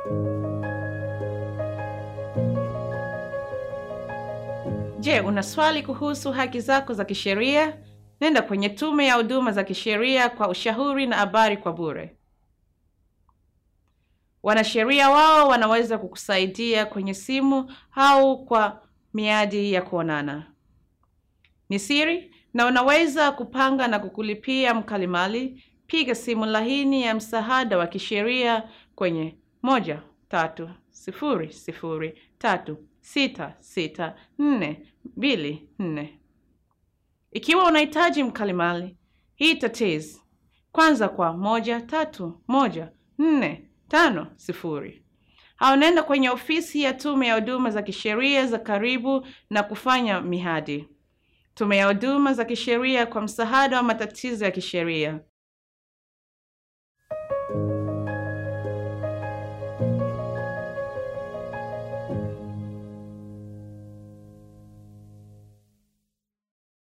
Je, una swali kuhusu haki zako za kisheria? Nenda kwenye Tume ya Huduma za Kisheria kwa ushauri na habari kwa bure. Wanasheria wao wanaweza kukusaidia kwenye simu au kwa miadi ya kuonana. Ni siri na unaweza kupanga na kukulipia mkalimali. Piga simu laini ya msaada wa kisheria kwenye moja tatu sifuri sifuri tatu sita sita nne mbili nne. Ikiwa unahitaji mkalimali, hii tatiz kwanza kwa moja tatu moja nne tano sifuri au nenda kwenye ofisi ya Tume ya Huduma za Kisheria za karibu na kufanya mihadi. Tume ya Huduma za Kisheria kwa msaada wa matatizo ya kisheria.